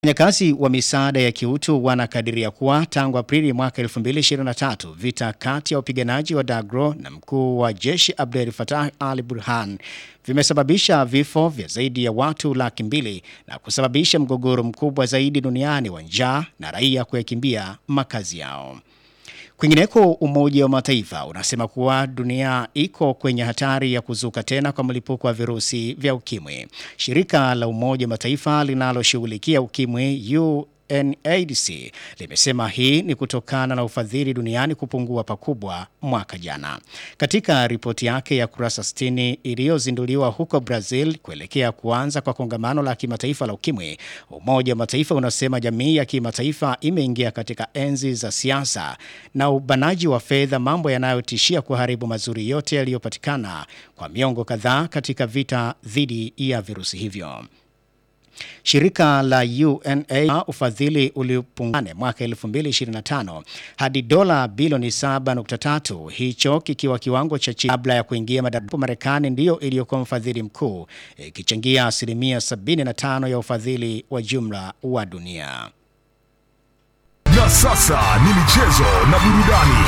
Wafanyakazi wa misaada ya kiutu wanakadiria kuwa tangu Aprili mwaka 2023 vita kati ya wapiganaji wa Dagro na mkuu wa jeshi Abdel Fattah al-Burhan vimesababisha vifo vya zaidi ya watu laki mbili na kusababisha mgogoro mkubwa zaidi duniani wa njaa na raia kuyakimbia makazi yao. Kwingineko, Umoja wa Mataifa unasema kuwa dunia iko kwenye hatari ya kuzuka tena kwa mlipuko wa virusi vya ukimwi. Shirika la Umoja wa Mataifa linaloshughulikia ukimwi UNAIDS limesema hii ni kutokana na ufadhili duniani kupungua pakubwa mwaka jana. Katika ripoti yake ya kurasa 60 iliyozinduliwa huko Brazil kuelekea kuanza kwa kongamano la kimataifa la ukimwi, Umoja wa Mataifa unasema jamii ya kimataifa imeingia katika enzi za siasa na ubanaji wa fedha, mambo yanayotishia kuharibu mazuri yote yaliyopatikana kwa miongo kadhaa katika vita dhidi ya virusi hivyo. Shirika la UNA ufadhili ulipungane mwaka 2025 hadi dola bilioni 7.3, hicho kikiwa kiwango cha chini kabla ya kuingia madarakani. Marekani ndiyo iliyokuwa mfadhili mkuu ikichangia asilimia 75 ya ufadhili wa jumla wa dunia. Na sasa ni michezo na burudani.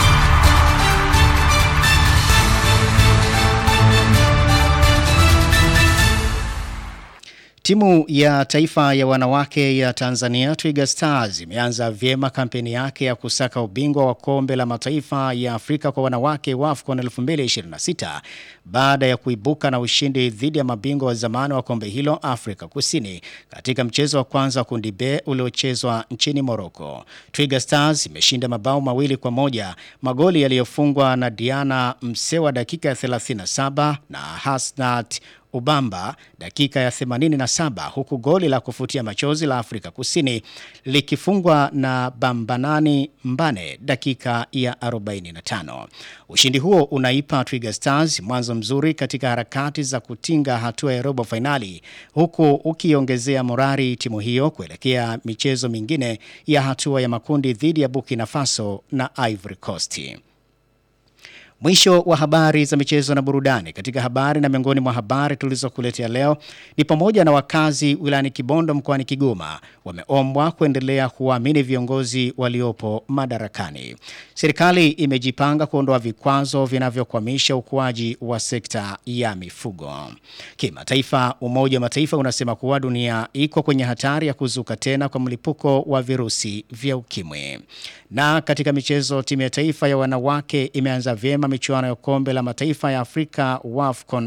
Timu ya taifa ya wanawake ya Tanzania Twiga Stars imeanza vyema kampeni yake ya kusaka ubingwa wa kombe la mataifa ya Afrika kwa wanawake wa AFCON 2026 baada ya kuibuka na ushindi dhidi ya mabingwa wa zamani wa kombe hilo Afrika Kusini katika mchezo wa kwanza wa kundi B uliochezwa nchini Morocco. Twiga Stars imeshinda mabao mawili kwa moja, magoli yaliyofungwa na Diana Msewa dakika ya 37 na Hasnat Ubamba dakika ya 87 huku goli la kufutia machozi la Afrika Kusini likifungwa na Bambanani Mbane dakika ya 45. Ushindi huo unaipa Twiga Stars mwanzo mzuri katika harakati za kutinga hatua ya robo fainali huku ukiongezea morari timu hiyo kuelekea michezo mingine ya hatua ya makundi dhidi ya Burkina Faso na Ivory Coast. Mwisho wa habari za michezo na burudani. Katika habari na miongoni mwa habari tulizokuletea leo ni pamoja na wakazi wilayani Kibondo mkoani Kigoma wameombwa kuendelea kuwaamini viongozi waliopo madarakani. Serikali imejipanga kuondoa vikwazo vinavyokwamisha ukuaji wa sekta ya mifugo. Kimataifa, Umoja wa Mataifa unasema kuwa dunia iko kwenye hatari ya kuzuka tena kwa mlipuko wa virusi vya ukimwi. Na katika michezo, timu ya taifa ya wanawake imeanza vyema michuano ya kombe la mataifa ya Afrika WAFCON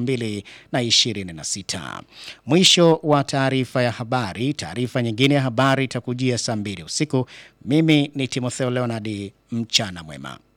2026. Mwisho wa taarifa ya habari. Taarifa nyingine ya habari itakujia saa mbili usiku. Mimi ni Timotheo Leonard, mchana mwema.